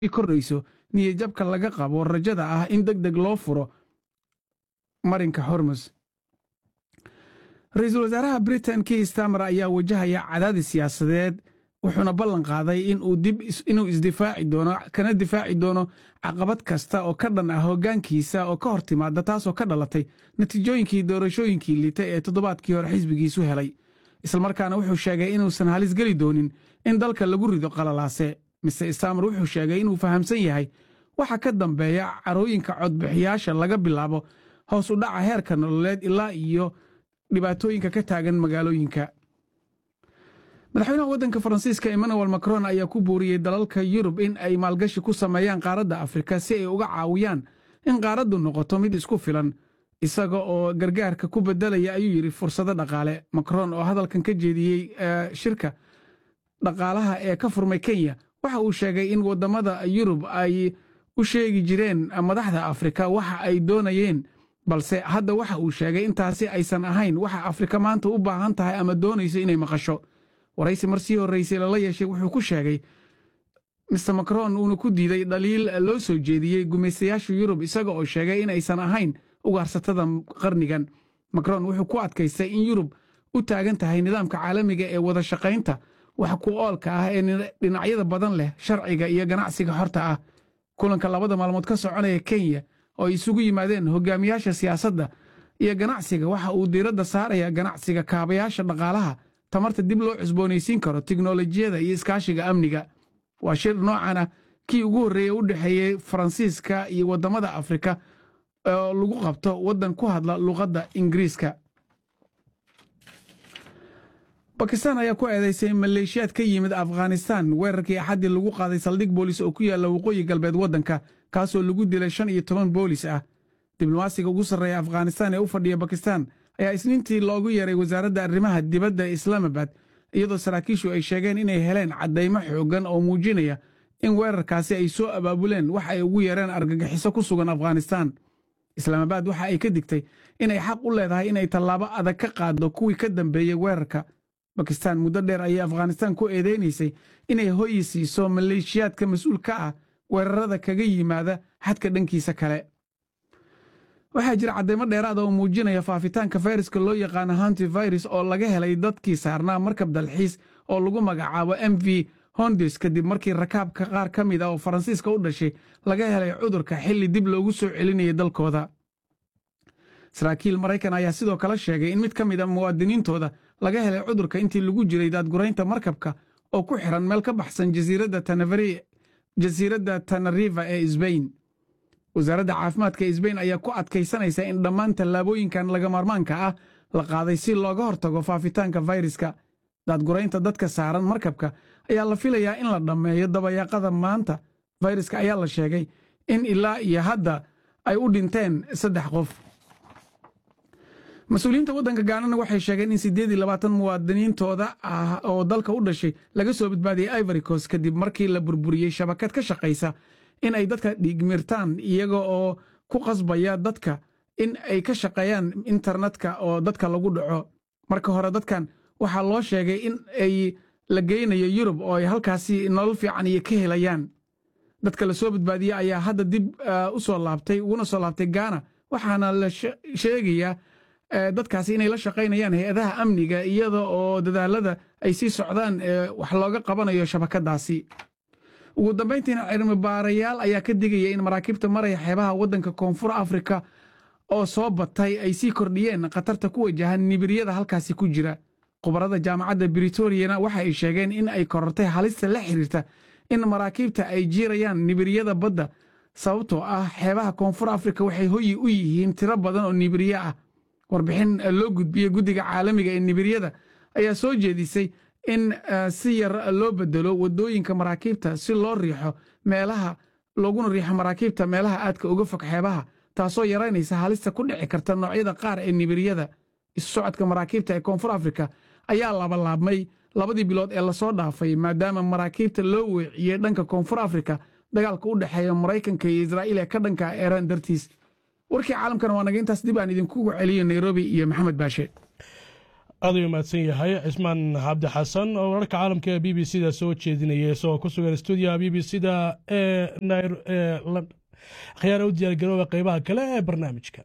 kordhayso niyadjabka laga qabo rajada ah in deg deg loo furo marinka hormus ra-iisul wasaaraha britain kii stamer ayaa wajahaya cadaadis siyaasadeed wuxuuna ballan qaaday inuu isdifaaci doono kana difaaci doono caqabad kasta oo ka dhan ah hoggaankiisa oo ka hor timaada taasoo ka dhalatay natiijooyinkii doorashooyinkii liita ee toddobaadkii hore xisbigiisu helay islamarkaana wuxuu sheegay inuusan halis geli doonin in dalka lagu rido qalalaase mise stamer wuxuu sheegay inuu fahamsan yahay waxa ka dambeeya carooyinka codbixiyaasha laga bilaabo hoos u dhaca heerka nololeed ilaa iyo dhibaatooyinka ka taagan magaalooyinka madaxweynaha waddanka faransiiska emmanuel macron ayaa ku buuriyey dalalka yurub in ay maalgashi ku sameeyaan qaaradda afrika si ay uga caawiyaan in qaaraddu noqoto mid isku filan isaga oo gargaarka ku beddelaya ayuu yidhi fursado dhaqaale macron oo hadalkan ka jeediyey shirka dhaqaalaha ee ka furmay kenya waxa uu sheegay in waddamada yurub ay u sheegi jireen madaxda afrika waxa ay doonayeen balse hadda waxa uu sheegay intaasi aysan ahayn waxa afrika maanta u baahan tahay ama doonayso inay maqasho waraysi marsii horraysay lala yeeshay wuxuu ku sheegay mister macron uuna ku diiday dhaliil loo soo jeediyey gumaystayaasha yurub isaga oo sheegay in aysan ahayn ugaarsatada qarnigan macron wuxuu ku adkaystay in yurub u taagan tahay nidaamka caalamiga ee wada shaqaynta wax ku oolka ah ee dhinacyada badan leh sharciga iyo ganacsiga xorta ah kulanka labada maalmood ka soconaya kenya oo ay isugu yimaadeen hogaamiyaasha siyaasadda iyo ganacsiga waxa uu diiradda saaraya ganacsiga kaabayaasha dhaqaalaha tamarta dib loo cusboonaysiin karo tiknolojiyada iyo iskaashiga amniga waa shir noocan ah kii ugu horreeyey u dhexeeyey faransiiska iyo waddamada afrika oo lagu qabto waddan ku hadla luqadda ingiriiska bakistan ayaa ku eedaysay maleeshiyaad ka yimid afghanistan weerarkii axaddii lagu qaaday saldhig boolis oo ku yaalla waqooyi galbeed waddanka kaasoo lagu dilay shan iyo toban boolis ah diblomaasiga ugu sarreeya afghanistan ee u fadhiya bakistan ayaa isniintii loogu yeeray wasaaradda arrimaha dibadda islaamabad iyadoo saraakiishu ay sheegeen inay heleen caddaymo xooggan oo muujinaya in weerarkaasi ay soo abaabuleen wax ay ugu yeereen argagixiso ku sugan afghanistan islaamabad waxa ay ka digtay inay xaq u leedahay inay tallaabo adag ka qaaddo kuwii ka dambeeyey weerarka bakistan muddo dheer ayay afghanistan ku eedeynaysay inay hoyi siiso maleeshiyaadka mas-uul ka ah weerarada kaga yimaada xadka dhankiisa kale waxaa jira caddaymo dheeraada oo muujinaya faafitaanka fayraska loo yaqaano hantivirus oo laga helay dadkii saarnaa markab dalxiis oo lagu magacaabo m v hondis kadib markii rakaabka qaar ka mid ah oo faransiiska u dhashay laga helay cudurka xilli dib loogu soo celinayay dalkooda saraakiil maraykan ayaa sidoo kale sheegay in mid ka mid a muwaadiniintooda laga helay cudurka intii lagu jiray daadguraynta markabka oo ku xiran meel ka baxsan jasiiradda tanariva ee sbain wasaaradda caafimaadka ee sbain ayaa ku adkaysanaysa in dhammaan tallaabooyinkan lagamaarmaanka ah la qaaday si looga hortago faafitaanka fayraska daadguraynta dadka saaran markabka ayaa la filayaa in la dhammeeyo dabayaaqada maanta fayraska ayaa la sheegay in ilaa iyo hadda ay u dhinteen saddex qof mas-uuliyiinta waddanka gaanana waxay sheegeen in siddeed iyo labaatan muwaadiniintooda ah oo dalka u dhashay laga soo badbaadiyey ivory coast kadib markii la burburiyey shabakad ka shaqaysa in ay dadka dhiigmirtaan iyaga oo ku qasbaya dadka in ay ka shaqeeyaan internetka oo dadka lagu dhaco marka hore dadkan waxaa loo sheegay in ay la geynayo yurub oo ay halkaasi nolol fiican iyo ka helayaan dadka la soo badbaadiyey ayaa hadda dib u soo laabtay uguna soo laabtay gaana waxaana la sheegayaa dadkaasi inay la shaqaynayaan hay-adaha amniga iyada oo dadaalada ay sii socdaan wax looga qabanayo shabakadaasi ugu dambayntiina cilmi baarayaal ayaa ka digaya in maraakiibta maraya xeebaha waddanka koonfur afrika oo soo batay ay sii kordhiyeen khatarta ku wajahan nibiryada halkaasi ku jira khubarada jaamacadda britoriana waxa ay sheegeen in ay korortay halista la xiriirta in maraakiibta ay jiirayaan nibiryada badda sababtoo ah xeebaha koonfur afrika waxay hoyi u yihiin tiro badan oo nibirye ah warbixin loo gudbiyey guddiga caalamiga ee nibiryada ayaa soo jeedisay in si yar loo bedelo waddooyinka maraakiibta si loo riixo meelaha looguna riixo maraakiibta meelaha aadka uga fog xeebaha taasoo yaraynaysa halista ku dhici karta noocyada qaar ee nibiryada isu socodka maraakiibta ee koonfur afrika ayaa labalaabmay labadii bilood ee lasoo dhaafay maadaama maraakiibta loo weeciyey dhanka koonfur afrika dagaalka u dhexeeya maraykanka iyo israa'iil ee ka dhanka eeraan dartiis warkii caalamkana waa naga intaas dib aan idinkugu celiyo nairobi iyo maxamed baashe aad u mahadsan yahay cismaan cabdi xasan oo wararka caalamka ee b b c da soo jeedinaya isagoo ku sugan stuudiyaha b b c da ee khiyaara u diyaargarooba qeybaha kale ee barnaamijka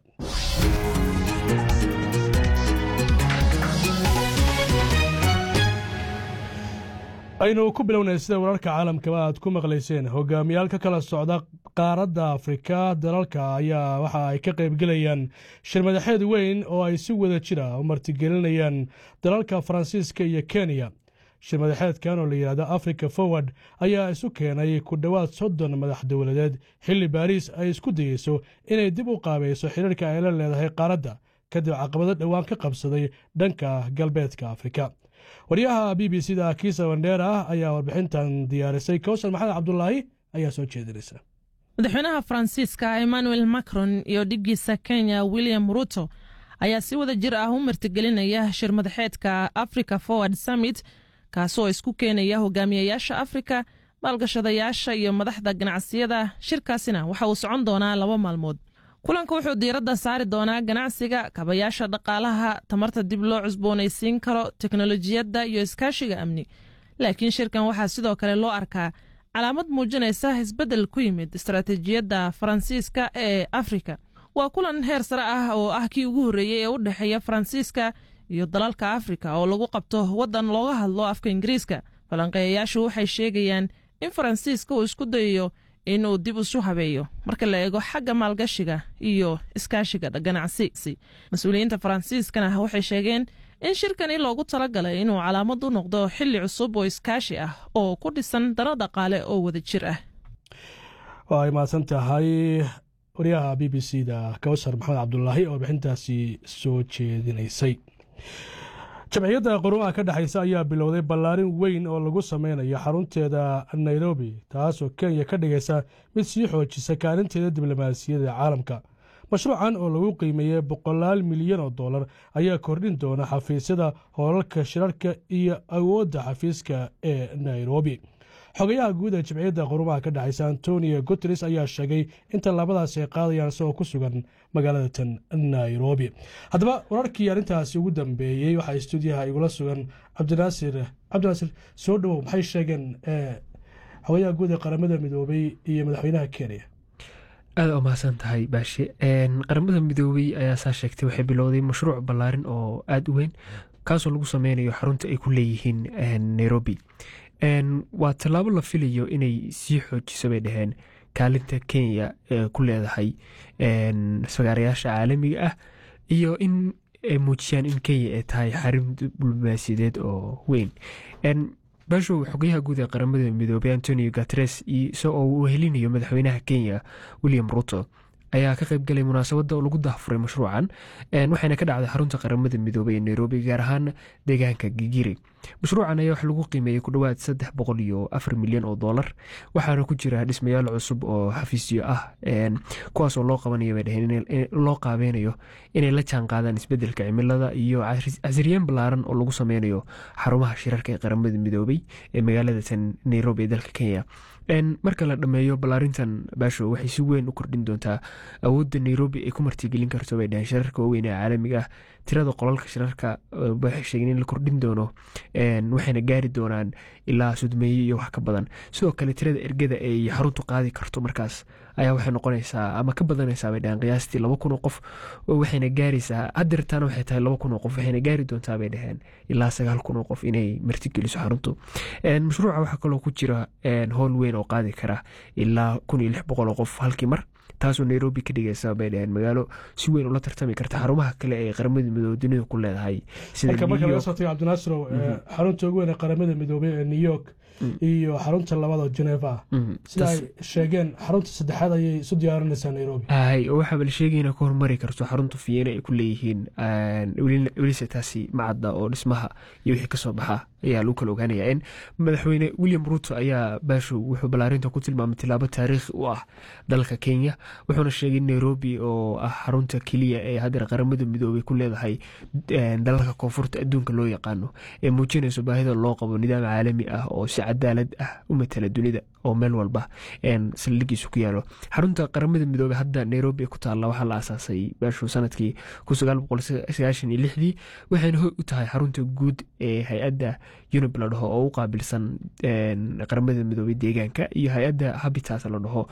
aynu ku bilownay sida wararka caalamkaba aad ku maqlayseen hogaamiyaal ka kala socda qaaradda afrika dalalka ayaa waxa ay ka qaybgelayaan shirmadaxeed weyn oo ay si wada jira u martigelinayaan dalalka faransiiska iyo kenya shirmadaxeedkan oo la yidhahdo africa forward ayaa isu keenay ku dhowaad soddon madax dowladeed xilli baariis ay isku dayeyso inay dib u qaabayso xiriirka ay la leedahay qaaradda kadib caqabado dhowaan ka qabsaday dhanka galbeedka afrika waryaha b b c da kiisa wandheera ayaa warbixintan diyaarisay kowsar maxamed cabdulaahi ayaa soo jeedinaysa madaxweynaha faransiiska emmanuel macron iyo dhiggiisa kenya william ruto ayaa si wada jir ah u martigelinaya shir madaxeedka africa forward summit kaasoo isku keenaya hogaamiyayaasha afrika maalgashadayaasha iyo madaxda ganacsiyada shirkaasina waxa uu socon doonaa laba maalmood kulanka wuxuu diiradda saari doonaa ganacsiga kabayaasha dhaqaalaha tamarta dib loo cusboonaysiin karo teknolojiyadda iyo iskaashiga amni laakiin shirkan waxaa sidoo kale loo arkaa calaamad muujinaysa isbeddel ku yimid istaraatiijiyadda faransiiska ee afrika waa kulan heer sare ah oo ah kii ugu horreeyey ee u dhexeeya faransiiska iyo dalalka afrika oo lagu qabto waddan looga hadlo afka ingiriiska falanqeeyayaashu waxay sheegayaan in faransiiska uu isku dayayo inuu dib isu habeeyo marka la eego xagga maalgashiga iyo iskaashiga ganacsi mas-uuliyiinta faransiiskana waxay sheegeen in shirkani loogu talagalay inuu calaamad u noqdo xili cusub oo iskaashi ah oo ku dhisan dano dhaqaale oo wada jir ah waa ay mahadsan tahay waryaha b b c da kawsar maxamed cabdulaahi oo warbixintaasi soo jeedinaysay jamciyadda qurumaha ka dhexaysa ayaa bilowday ballaarin weyn oo lagu sameynayo xarunteeda nairobi taasoo kenya ka dhigaysa mid sii xoojisa kaalinteeda diblomaasiyadda caalamka mashruucan oo lagu qiimeeyey boqolaal milyan oo dollar ayaa kordhin doona xafiisyada hoolalka shirarka iyo awoodda xafiiska ee nairobi xogayaha guud ee jimciyadda qurumaha ka dhexaysa antonio guteres ayaa sheegay in tallaabadaasi ay qaadayaan isagoo ku sugan magaalada tan nairobi haddaba wararkii arrintaasi ugu dambeeyey waxaa stuudiyaha igula sugan cabdinaasir cabdinaasir soo dhowow maxay sheegeen xogayaha guud ee qaramada midoobay iyo madaxweynaha kenya aada u mahadsan tahay baashe qaramada midoobey ayaa saa sheegtay waxay bilowday mashruuc ballaarin oo aada u weyn kaasoo lagu sameynayo xarunta ay ku leeyihiin nairobi waa tallaabo la filayo inay sii xoojiso bay dhaheen kaalinta kenya ee ku leedahay fagaarayaasha caalamiga ah iyo in ay muujiyaan in kenya ay tahay xarin diblomaasiyadeed oo weyn bashow xogayaha guud ee qaramada midoobey antonio gatres isagoo uu helinayo madaxweynaha kenya william ruto ayaa ka qaybgalay munaasabadda oo lagu dahfuray mashruucan waxayna ka dhacday xarunta qaramada midoobey ee nairobi gaar ahaan deegaanka gigiri mashruucan ayaa wax lagu qiimeeyey ku dhowaad saddex boqol iyo afar milyan oo dollar waxaana ku jira dhismayaal cusub oo xafiisyo ah kuwaasoo loo qabanayo bay dhaheen loo qaabeynayo inay la jaan qaadaan isbedelka cimilada iyo casriyeen ballaaran oo lagu sameynayo xarumaha shirarka ee qaramada midoobey ee magaalada tan nairobi ee dalka kenya marka la dhameeyo ballaarintan baasho waxay si weyn u kordhin doontaa awoodda nairobi ay ku martigelin karto bay dhaheen shirarka waaweyn ee caalamiga ah tirada qolalka shirarka waxay sheegeen in la kordhin doono waxayna gaari doonaan ilaa sudmeeye iyo wax ka badan sidoo kale tirada ergada ay xaruntu qaadi karto markaas ayaa waxay noqonaysaa ama ka badanaysaa bay dhaheen qiyaastii laba kun oo qof waxayna gaaraysaa hadeertaana waxay tahay laba kun oo qof waxayna gaari doontaa bay dhaheen ilaa sagaal kun oo qof inay martigeliso xaruntu mashruuca waxaa kaloo ku jira howl weyn oo qaadi kara ilaa kun iyo lix boqol oo qof halkii mar taasoo nairobi ka dhigaysa bay dhaheen magaalo si weyn ula tartami karta xarumaha kale ee qaramada midoobey dunida ku leedahay marka marka laga soo tago cabdinaasiro xarunta ugu weyn ee qaramada midoobey ee new york iyo xarunta labada geneva sida ay sheegeen xarunta saddexaad ayay isu diyaarinaysaa nairobi hay oo waxaaba la sheegay inay ka hormari karto xarunta fiyeena ay ku leeyihiin welise taasi macadda oo dhismaha iyo wixii kasoo baxa ayaa lagu kala ogaanaya in madaxweyne william ruto ayaa baashow wuxuu ballaarinta ku tilmaamay tilaabo taariikhi u ah dalka kenya wuxuuna sheegay in nairobi oo ah xarunta keliya ee hadeer qaramada midoobey ku leedahay dalalka koonfurta adduunka loo yaqaano ee muujinayso baahida loo qabo nidaam caalami ah oo si cadaalad ah u matala dunida oo meel walba saldhigiisu ku yaalo xarunta qaramada midoobey hadda nairobi ku taalla waxaa la aasaasay meeshuu sanadkii dii waxayna hoy u tahay xarunta guud ee hay-adda unib la dhaho oo u qaabilsan qaramada midoobey deegaanka iyo hay-adda habitat la dhaho